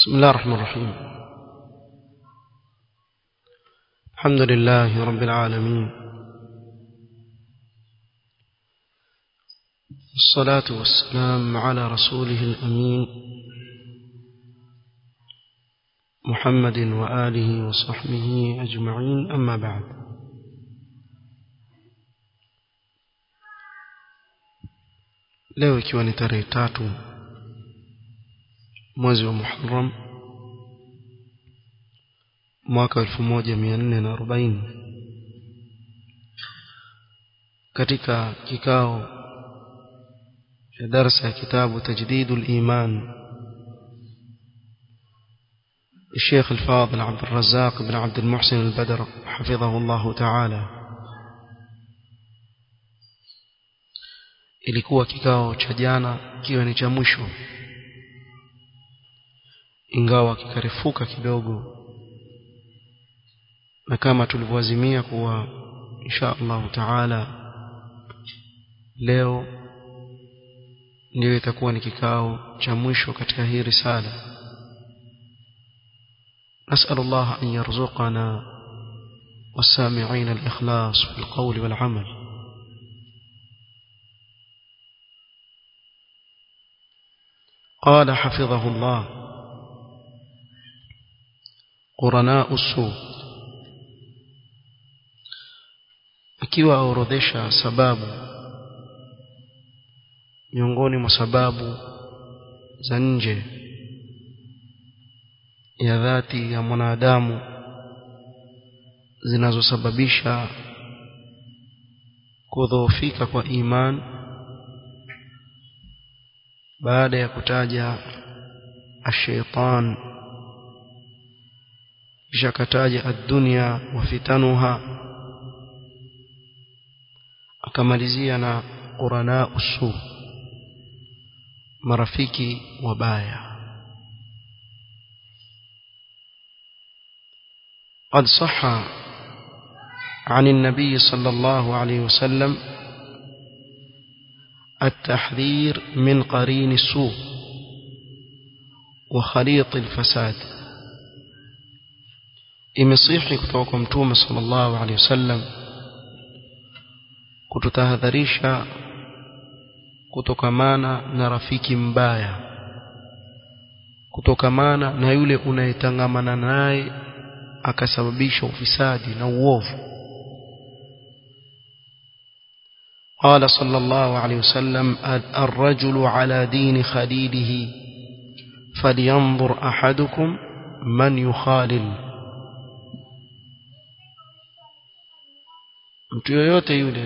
بسم الله الرحمن الرحيم الحمد لله رب العالمين الصلاة والسلام على رسوله الأمين محمد وآله وصحبه أجمعين أما بعد leo ikiwa ni tarehe tatu mwezi wa Muharram mwaka 1440 katika kikao cha darasa ya kitabu tajdidul iman الشيخ الفاضل عبد الرزاق بن عبد المحسن البدر حفظه الله تعالى ilikuwa kikao cha jana kiwe ni cha mwisho ingawa kikarefuka kidogo na kama tulivyoazimia kuwa insha Allah taala leo ndio itakuwa ni kikao cha mwisho katika hii risala نسأل الله أن يرزقنا والسامعين الإخلاص في القول والعمل قال حفظه الله قرناء السوء akiwa aorodhesha sababu miongoni mwa sababu za nje ya dhati ya mwanadamu zinazosababisha kudhoofika kwa iman baada ya kutaja ashaitan kisha kataja ad-dunya wa fitanuha akamalizia na qurana usu marafiki wabaya قد صح عن النبي صلى الله عليه وسلم التحذير من قرين السوء وخليط الفساد imesihi kutoka kwa mtume sallallahu alaihi wasallam kututahadharisha kutokamana na rafiki mbaya kutokamana na yule unayetangamana naye akasababisha ufisadi na uovu قال صلى الله عليه وسلم الرجل على دين خليله فلينظر أحدكم من يخالل mtu yoyote yule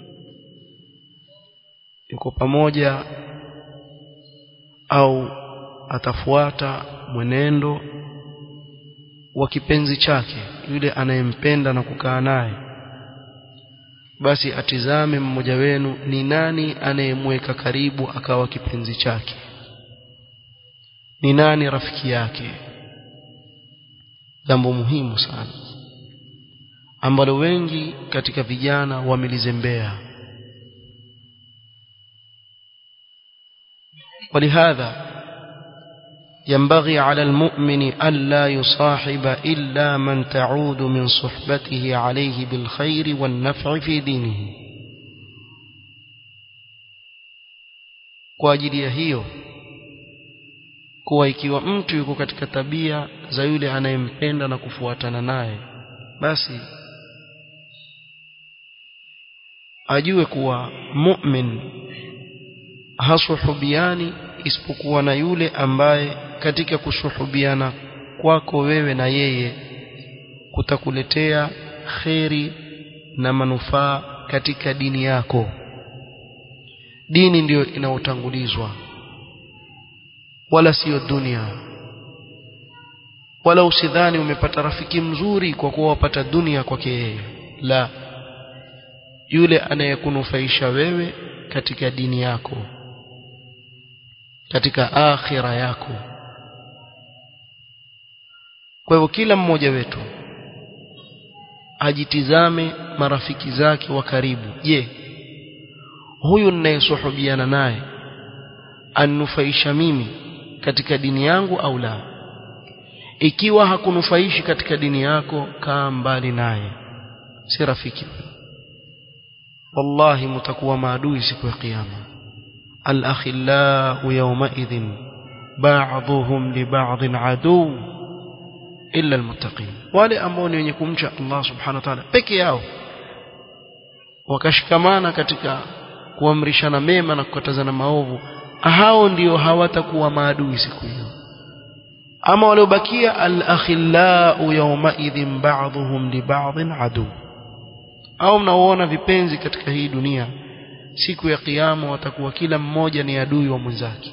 yuko pamoja au atafuata mwenendo wa kipenzi chake yule anayempenda na kukaa naye basi atizame mmoja wenu ni nani anayemweka karibu akawa kipenzi chake ni nani rafiki yake jambo muhimu sana ambalo wengi katika vijana wamelizembea ولهذا ينبغي على المؤمن ألا يصاحب إلا من تعود من صحبته عليه بالخير والنفع في دينه kwa ajili ya hiyo kuwa ikiwa mtu yuko katika tabia za yule anayempenda na kufuatana naye basi ajue kuwa mu'min hasuhubiani isipokuwa na yule ambaye katika kusuhubiana kwako wewe na yeye kutakuletea kheri na manufaa katika dini yako dini ndiyo inaotangulizwa wala siyo dunia wala usidhani umepata rafiki mzuri kwa kuwa wapata dunia kwake yeye la yule anayekunufaisha wewe katika dini yako katika akhira yako kwa hivyo kila mmoja wetu ajitizame marafiki zake wa karibu je huyu ninayesuhubiana naye anufaisha mimi katika dini yangu au la ikiwa hakunufaishi katika dini yako kaa mbali naye si rafiki wallahi mtakuwa maadui siku ya kiyama al-akhillau yawmaidhin ba'dhuhum li ba'dhin adu illa almuttaqin wale ambao ni wenye kumcha Allah subhanahu wa ta'ala peke yao wakashikamana katika kuamrishana mema na kukatazana maovu hao ndio hawatakuwa maadui siku hiyo ama waliobakia al-akhillau yawmaidhin ba'dhuhum li ba'dhin adu au mnaoona vipenzi katika hii dunia siku ya kiyama watakuwa kila mmoja ni adui wa mwenzake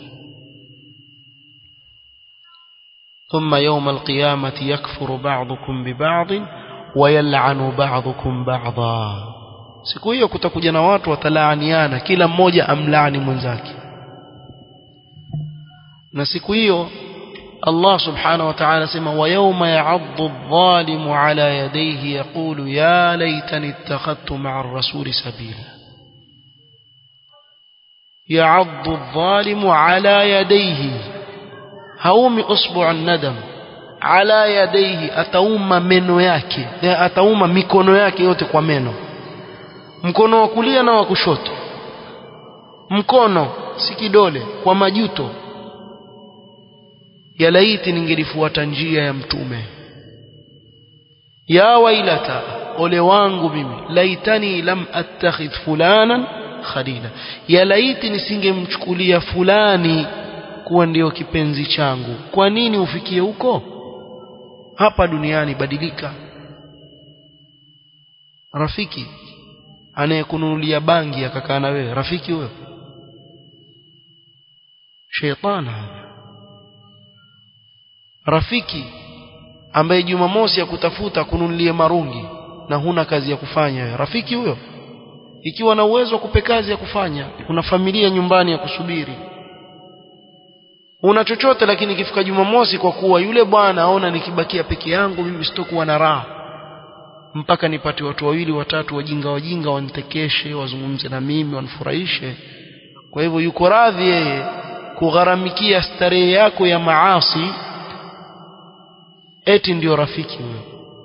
ثم يوم القيامة يكفر بعضكم ببعض ويلعن بعضكم بعضا siku hiyo kutakuja na watu watalaaniana kila mmoja amlaani mwenzake na siku hiyo Allah subhanahu wa ta'ala sema wa yawma ya'addu adh-dhalimu ala yadayhi yaqulu ya laytani ittakhadtu ma'a ar-rasuli sabila ya'addu adh-dhalimu ala yadayhi haumi usbu' an-nadam ala yadayhi atauma meno yake atauma mikono yake yote kwa meno mkono wa kulia na wa kushoto mkono si kidole kwa majuto ya laiti ningelifuata njia ya mtume ya wailata ole wangu mimi laitani lam attakhidh fulanan khalila ya laiti nisingemchukulia fulani kuwa ndiyo kipenzi changu kwa nini ufikie huko hapa duniani badilika rafiki anayekununulia bangi akakaa na wewe rafiki huyo sheitani rafiki ambaye Jumamosi ya kutafuta kununulie marungi na huna kazi ya kufanya wewe rafiki huyo ikiwa na uwezo wa kupe kazi ya kufanya kuna familia nyumbani ya kusubiri una chochote lakini ikifika Jumamosi kwa kuwa yule bwana aona nikibakia peke yangu mimi sitokuwa na raha mpaka nipate watu wawili watatu wajinga wajinga wanitekeshe wazungumze na mimi wanifurahishe kwa hivyo yuko radhi yeye kugharamikia starehe yako ya maasi eti ndio rafiki huyo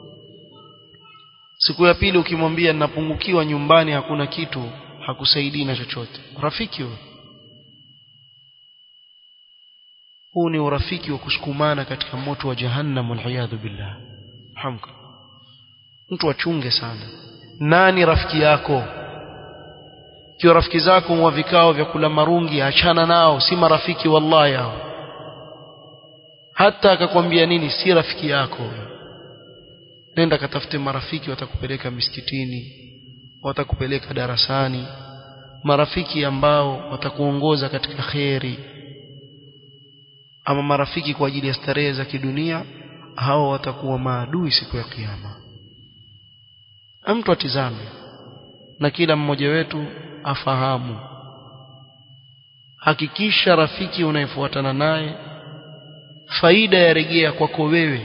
siku ya pili ukimwambia ninapungukiwa nyumbani hakuna kitu hakusaidii na chochote rafiki huyo huu ni urafiki wa kusukumana katika moto wa jahannam waliyadhu billah hamka mtu achunge sana nani rafiki yako kiwa rafiki zako wa vikao vya kula marungi achana nao si marafiki wallahi hao hata akakwambia nini si rafiki yako nenda katafute marafiki watakupeleka misikitini watakupeleka darasani marafiki ambao watakuongoza katika kheri ama marafiki kwa ajili ya starehe za kidunia hao watakuwa maadui siku ya kiyama mtu atizame na kila mmoja wetu afahamu hakikisha rafiki unayefuatana naye faida ya rejea kwako wewe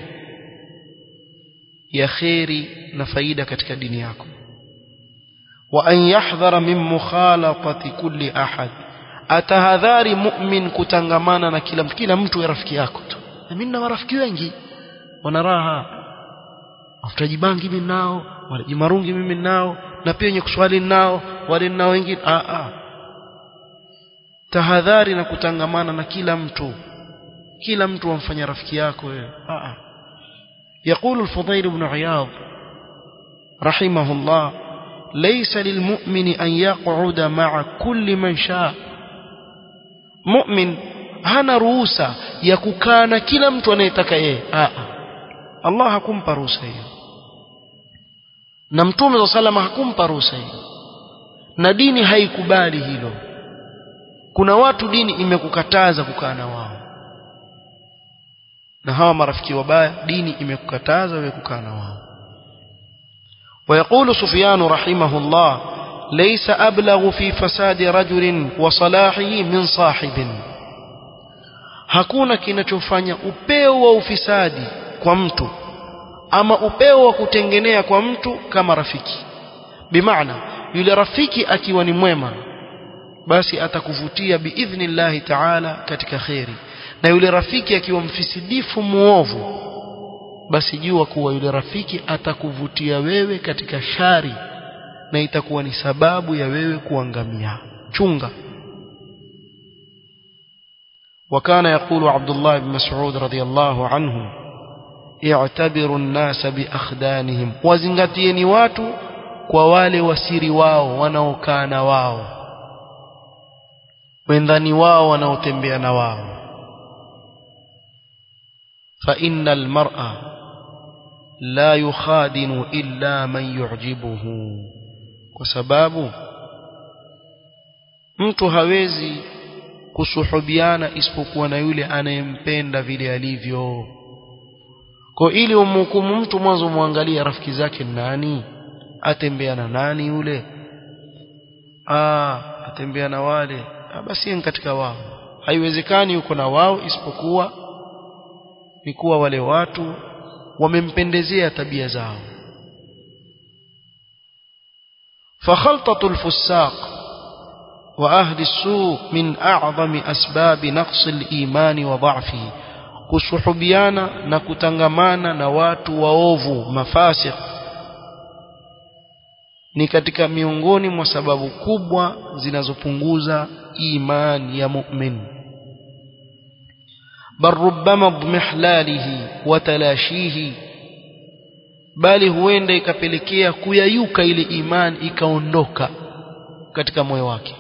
ya kheri na faida katika dini yako wa an yahdhara min mukhalatati kulli ahad atahadhari mu'min kutangamana na kila kila mtu ya rafiki yako tu na mimi na marafiki wengi wana raha afutaji bangi mimi nao wale marungi mimi nao na pia wenye kuswali nao wale nao wengine a a tahadhari na kutangamana na kila mtu kila mtu wamfanya rafiki yako wewe a a يقول الفضيل بن عياض رحمه الله ليس للمؤمن أن يقعد مع كل من شاء مؤمن hana ruhusa ya kukaa na kila mtu anayetaka yeye Allah hakumpa ruhusa hiyo na mtume wa salama hakumpa ruhusa hiyo na dini haikubali hilo kuna watu dini imekukataza kukaa na wao na hawa marafiki wabaya dini imekukataza wewe kukaa na wao ويقول سفيان رحمه الله ليس أبلغ في فساد رجل وصلاحه من صاحب hakuna kinachofanya upeo wa ufisadi kwa mtu ama upeo wa kutengenea kwa mtu kama rafiki bimaana yule rafiki akiwa ni mwema basi atakuvutia biidhnillahi taala katika kheri na yule rafiki akiwa mfisidifu muovu basi jua kuwa yule rafiki atakuvutia wewe katika shari na itakuwa ni sababu ya wewe kuangamia chunga وكان يقول عبد الله بن مسعود رضي الله عنه اعتبروا الناس بأخدانهم وزنغتيني watu kwa wale wasiri wao wanaokaa na wao wendani wao wanaotembea na wao فإن المرأة لا يخادن إلا من يعجبه وسباب mtu hawezi kusuhubiana isipokuwa na yule anayempenda vile alivyo kwa ili umhukumu mtu mwanzo muangalie rafiki zake nani atembeana nani yule ah atembea na wale ah, basi ni katika wao haiwezekani yuko na wao isipokuwa ni kuwa wale watu wamempendezea tabia zao فخلطة الفساق وأهل السوء من أعظم أسباب نقص الإيمان وضعفه kusuhubiana na kutangamana na watu waovu mafasik ni katika miongoni mwa sababu kubwa zinazopunguza imani ya mu'min bal rubbama dhmihlalihi wa talashihi bali huenda ikapelekea kuyayuka ile imani ikaondoka katika moyo wake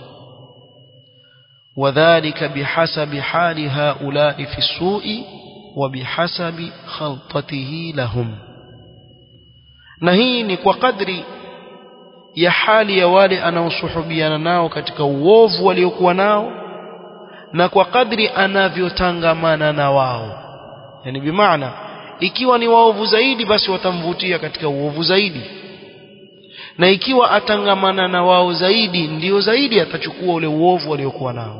وذلك بحسب حال هؤلاء في السوء وبحسب خلطته لهم na hii ni kwa kadri ya hali ya wale anaosuhubiana nao katika uovu waliokuwa nao na kwa kadri anavyotangamana na wao yani bimaana ikiwa ni waovu zaidi basi watamvutia katika uovu zaidi na ikiwa atangamana na wao zaidi ndio zaidi atachukua ule uovu waliokuwa nao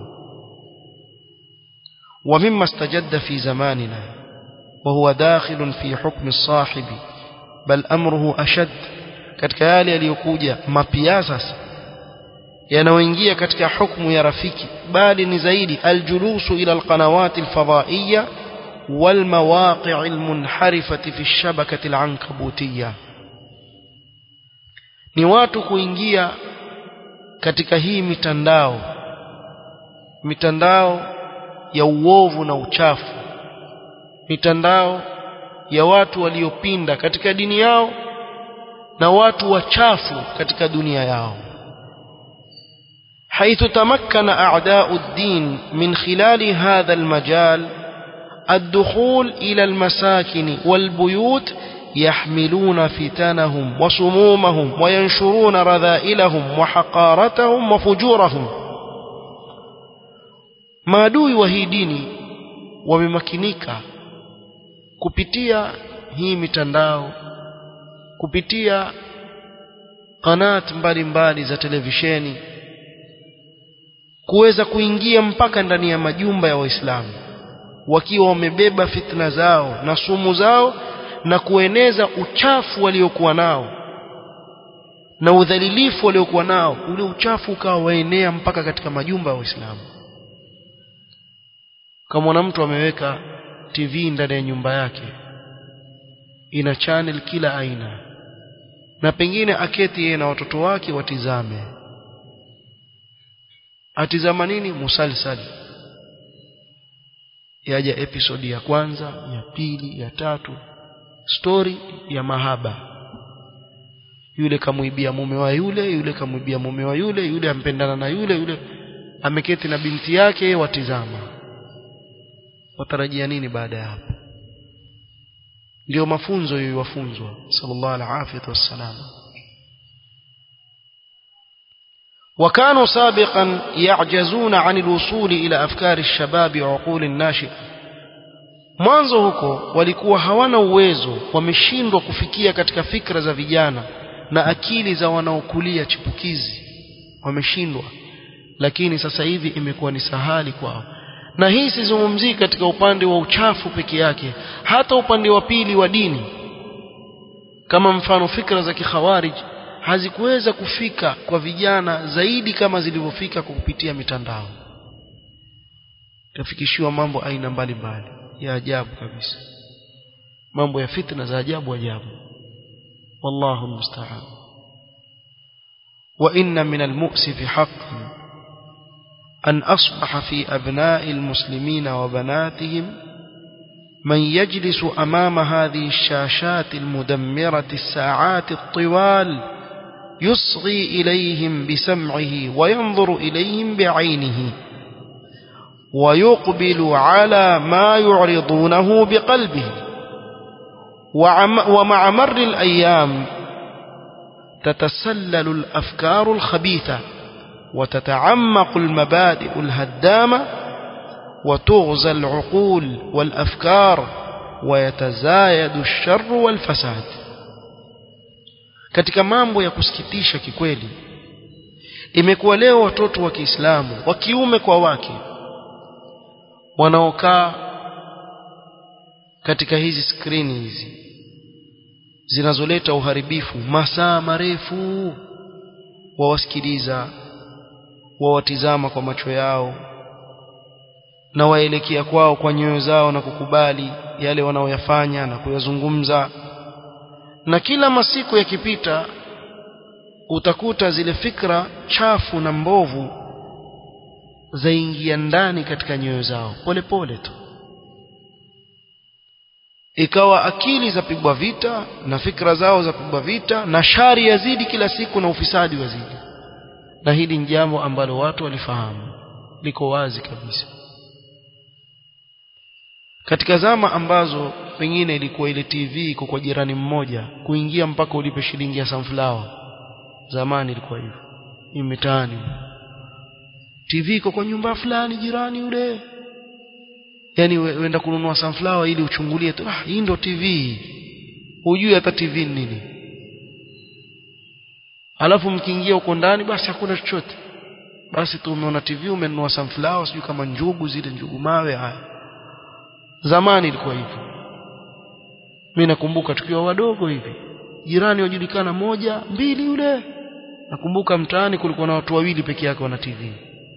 ومما استجد في زماننا وهو داخل في حكم الصاحب بل أمره أشد katika yale yaliyokuja mapya sasa yanayoingia katika hukumu ya rafiki bali ni zaidi aljulusu ila alqanawati alfadaiya والمواقع المنحرفة في الشبكة العنكبوتية ni watu kuingia katika hii mitandao mitandao ya uovu na uchafu mitandao ya watu waliopinda katika dini yao na watu wachafu katika dunia yao حيث تمكن أعداء الدين من خلال هذا المجال الدخول إلى المساكن والبيوت يحملون فتنهم وسمومهم وينشرون رذائلهم وحقارتهم وفجورهم maadui wa hii dini wamemakinika kupitia hii mitandao kupitia kanat mbalimbali za televisheni kuweza kuingia mpaka ndani ya majumba ya waislamu wakiwa wamebeba fitna zao na sumu zao na kueneza uchafu waliokuwa nao na udhalilifu waliokuwa nao ule uchafu ukawa waenea mpaka katika majumba ya waislamu kama mtu ameweka TV ndani ya nyumba yake ina channel kila aina na pengine aketi yeye na watoto wake watizame atizama nini musalsal yaja episodi ya kwanza ya pili ya tatu story ya mahaba yule kamuibia mume wa yule yule kamuibia mume wa yule yule ampendana na yule yule ameketi na binti yake watizama watarajia nini baada ya hapo ndio mafunzo yowafunzwa sallallahu alaihi wasallam وكانوا سابقا يعجزون عن الوصول إلى أفكار الشباب وعقول الناشئة mwanzo huko walikuwa hawana uwezo wameshindwa kufikia katika fikra za vijana na akili za wanaokulia chipukizi wameshindwa lakini sasa hivi imekuwa ni sahali kwao na hii sizungumzii katika upande wa uchafu peke yake hata upande wa pili wa dini kama mfano fikra za kikhawarij hazikuweza kufika kwa vijana zaidi kama zilivyofika kwa kupitia mitandao tafikishiwa mambo aina mbalimbali ya ajabu kabisa mambo ya fitna za ajabu ajabu wallahu almusta'an wa inna min almu'sif haqqan an asbaha fi abna'i almuslimin wa banatihim من يجلس أمام هذه الشاشات المدمرة الساعات الطوال يصغي إليهم بسمعه وينظر إليهم بعينه ويقبل على ما يعرضونه بقلبه ومع مر الأيام تتسلل الأفكار الخبيثة وتتعمق المبادئ الهدامة وتغزى العقول والأفكار ويتزايد الشر والفساد katika mambo ya kusikitisha kikweli imekuwa leo watoto wa Kiislamu wa kiume kwa wake wanaokaa katika hizi skrini hizi zinazoleta uharibifu masaa marefu wawasikiliza wawatizama kwa macho yao na waelekea kwao kwa nyoyo zao na kukubali yale wanaoyafanya na kuyazungumza na kila masiku yakipita utakuta zile fikra chafu na mbovu zaingia ndani katika nyoyo zao pole pole tu ikawa akili zapigwa vita na fikra zao zapigwa vita na shari yazidi kila siku na ufisadi wazidi na hili ni jambo ambalo watu walifahamu liko wazi kabisa katika zama ambazo pengine ilikuwa ile TV iko kwa jirani mmoja kuingia mpaka ulipe shilingi ya sunflower zamani ilikuwa hivyo hii mitaani TV iko kwa nyumba fulani jirani yule yani uenda kununua sunflower ili uchungulie tu ah hii ndo TV hujui hata TV ni nini alafu mkiingia huko ndani basi hakuna chochote basi tu umeona TV umenunua sunflower sijui kama njugu zile njugu mawe haya zamani ilikuwa hivyo mimi nakumbuka tukiwa wadogo hivi jirani wajulikana moja mbili yule nakumbuka mtaani kulikuwa na watu wawili peke yake wana TV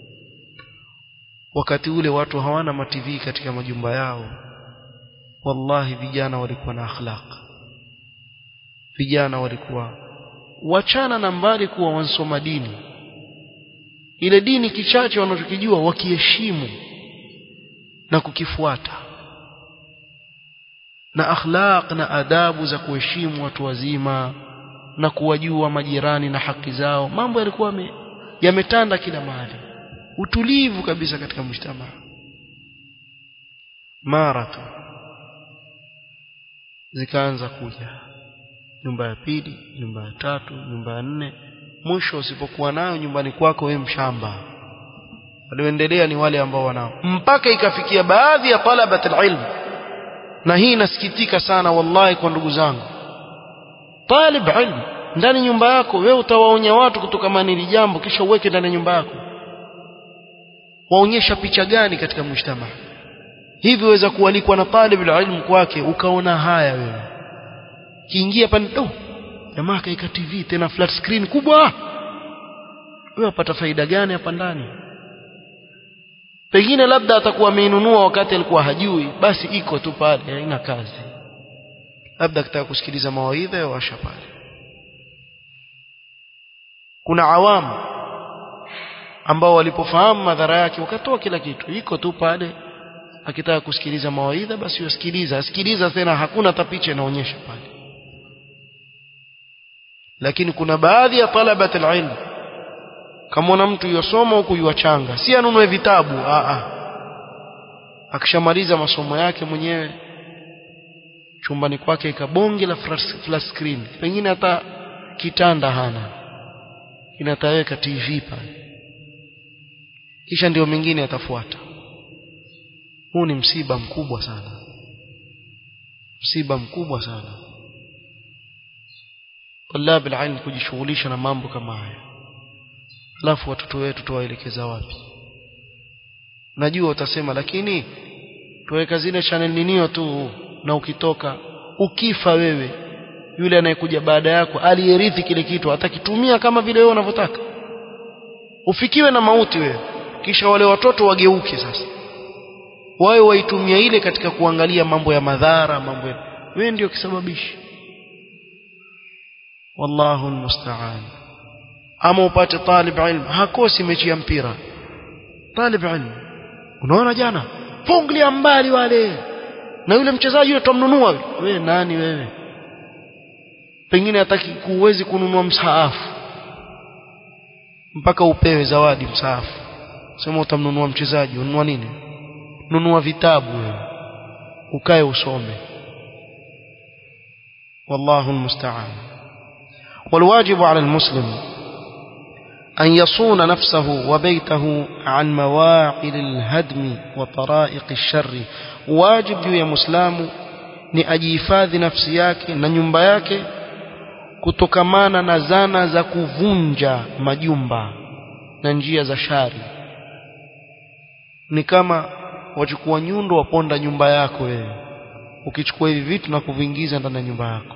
wakati ule watu hawana ma TV katika majumba yao wallahi vijana walikuwa na akhlaq vijana walikuwa wachana na mbali kuwa wansoma dini ile dini kichache wanachokijua wakiheshimu na kukifuata na akhlaq na adabu za kuheshimu watu wazima na kuwajua majirani na haki zao mambo yalikuwa yametanda kila mahali utulivu kabisa katika mshtama mara tu zikaanza kuja nyumba ya pili nyumba ya tatu nyumba ya nne mwisho usipokuwa nayo nyumbani kwako wewe mshamba walioendelea ni wale ambao wanao mpaka ikafikia baadhi ya talabat alilm na hii inasikitika sana wallahi kwa ndugu zangu talib ilm ndani nyumba yako wewe utawaonya watu kutokamana hili jambo kisha uweke ndani nyumba yako waonyesha picha gani katika mshtama hivi waweza kualikwa na talib ilm kwake ukaona haya wewe kiingia pale oh jamaa kaika TV tena flat screen kubwa wewe upata faida gani hapa ndani pengine labda atakuwa ameinunua wakati alikuwa hajui basi iko tu pale haina kazi labda akitaka kusikiliza mawaidha yawasha pale kuna awamu ambao walipofahamu madhara yake wakatoa kila kitu iko tu pale akitaka kusikiliza mawaidha basi usikiliza asikiliza tena hakuna hata picha inaonyesha pale lakini kuna baadhi ya talabat alilm kama mtu yosoma huku yuachanga si anunue vitabu a a akishamaliza masomo yake mwenyewe chumbani kwake ikabonge la flat screen pengine hata kitanda hana inataweka TV pale kisha ndio mengine yatafuata huu ni msiba mkubwa sana msiba mkubwa sana طلاب العلم kujishughulisha na mambo kama haya alafu watoto wetu tuwaelekeza wapi najua utasema lakini tuweka zile channel ninio tu na ukitoka ukifa wewe yule anayekuja baada yako aliyerithi kile kitu atakitumia kama vile wewe unavyotaka ufikiwe na mauti wewe kisha wale watoto wageuke sasa wawe waitumia ile katika kuangalia mambo ya madhara mambo ya wewe ndio kisababishi wallahu almusta'an ama upate talib ilm hakosi mechi ya mpira talib ilm unaona jana fungilia mbali wale na yule mchezaji yule tumnunua wewe nani wewe pengine hataki kuwezi kununua msaafu mpaka upewe zawadi msaafu sema utamnunua mchezaji ununua nini nunua vitabu wewe ukae usome والله المستعان والواجب على المسلم أن يصون نفسه وبيته عن مواعظ الهدم وطرائق الشر واجب يا مسلم ni ajihifadhi nafsi yake na nyumba yake kutokamana na zana za kuvunja majumba na njia za shari ni kama wachukua nyundo waponda nyumba yako wewe ukichukua hivi vitu na kuviingiza ndani ya nyumba yako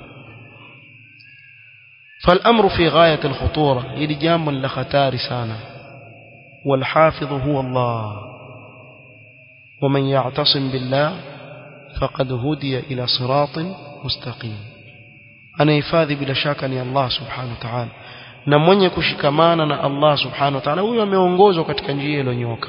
فالأمر في غاية الخطورة إلي جام لختار سانا والحافظ هو الله ومن يعتصم بالله فقد هدي إلى صراط مستقيم أنا يفاذي بلا شك أن الله سبحانه وتعالى na mwenye kushikamana na Allah subhanahu wa ta'ala huyo ameongozwa katika njia iliyonyoka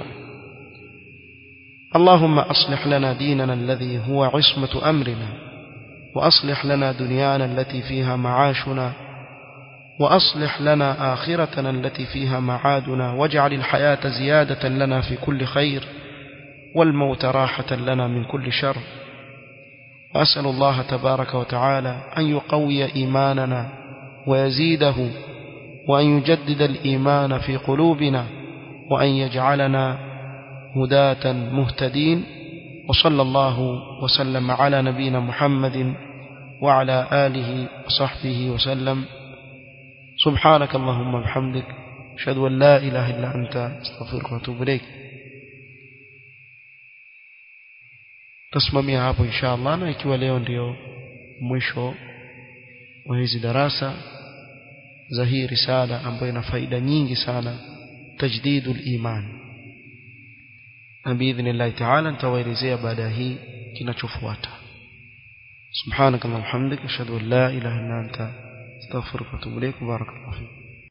اللهم أصلح لنا ديننا الذي هو عصمة أمرنا وأصلح لنا دنيانا التي فيها معاشنا وأصلح لنا آخرتنا التي فيها معادنا واجعل الحياة زيادة لنا في كل خير والموت راحة لنا من كل شر وأسأل الله تبارك وتعالى أن يقوي إيماننا ويزيده وأن يجدد الإيمان في قلوبنا وأن يجعلنا هداة مهتدين وصلى الله وسلم على نبينا محمد وعلى آله وصحبه وسلم سبحانك اللهم وبحمدك أشهد أن لا إله إلا أنت أستغفرك وأتوب إليك tasimamia hapo insha Allah na ikiwa leo ndio mwisho wa hizi darasa za hii risala ambayo ina faida nyingi sana tajdidul iman na biidhnillahi taala nitawaelezea baada ya hii kinachofuata subhanaka allahumma hamdika ashhadu an la ilaha illa anta astaghfiruka wa atubu ilaik barakallahu fik